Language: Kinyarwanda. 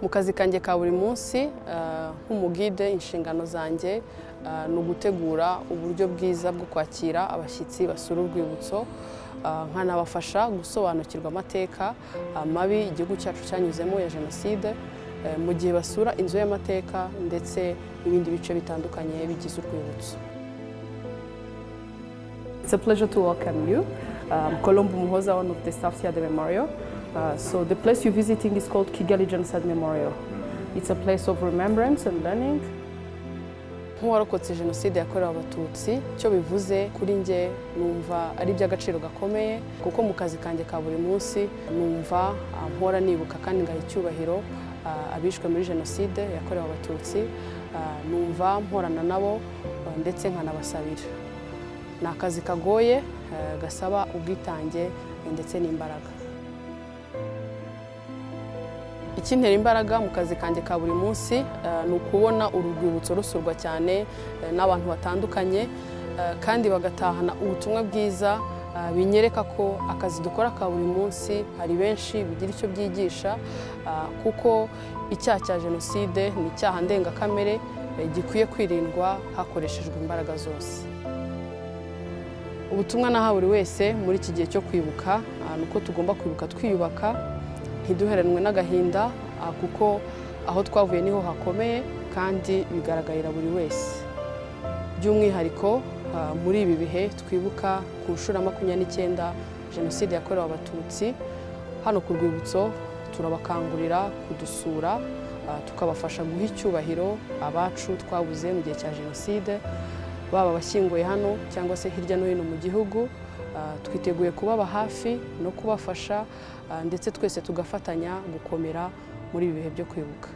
mu kazi kanjye ka buri munsi nk'umugide inshingano zanjye ah, ni ugutegura uburyo bwiza bwo kwakira abashyitsi basura urwibutso ah, nkanabafasha gusobanukirwa amateka amabi igihugu cyacu cyanyuzemo ya jenoside eh, mu gihe basura inzu y'amateka ndetse n'ibindi bice bitandukanye bigize urwibutso It's a pleasure to welcome you. Um, Colombo Muhoza, one of the staff here at the memorial. Uh, so the place you're visiting is called Kigali Genocide Memorial. It's a place of remembrance and learning. nk'uwarokotse jenoside yakorewe abatutsi icyo bivuze kuri njye numva ari iby'agaciro gakomeye kuko mu kazi kanjye ka buri munsi numva ah, mpora nibuka kandi ngaha icyubahiro ah, abishwe muri jenoside yakorewe abatutsi Ah, numva mporana nabo ah, ndetse nkanabasabira ni akazi kagoye ah, gasaba ubwitange eh, ndetse n'imbaraga ikintera imbaraga mu kazi kanjye ka buri munsi eh, ni ukubona uru rwibutso rusurwa cyane eh, n'abantu batandukanye eh, kandi bagatahana ubutumwa bwiza eh, binyereka ko akazi dukora ka buri munsi hari benshi bigira icyo byigisha ah, kuko icyaha cya jenoside ni icyaha ndengakamere eh, gikwiye kwirindwa hakoreshejwe imbaraga zose ubutumwa naha buri wese muri iki gihe cyo kwibuka ah, ni uko tugomba kwibuka twiyubaka ntiduheranwe n'agahinda ah, kuko aho twavuye niho hakomeye kandi bigaragarira buri wese by'umwihariko ah, muri ibi bihe twibuka ku nshuro ya makumyabiri n'icyenda jenoside yakorewe abatutsi hano ku rwibutso turabakangurira kudusura ah, tukabafasha guha icyubahiro abacu twabuze mu gihe cya jenoside baba abashyinguye hano cyangwa se hirya no hino mu gihugu Ah, twiteguye kubaba hafi no kubafasha ah, ndetse twese tugafatanya gukomera muri ibi bihe byo kwibuka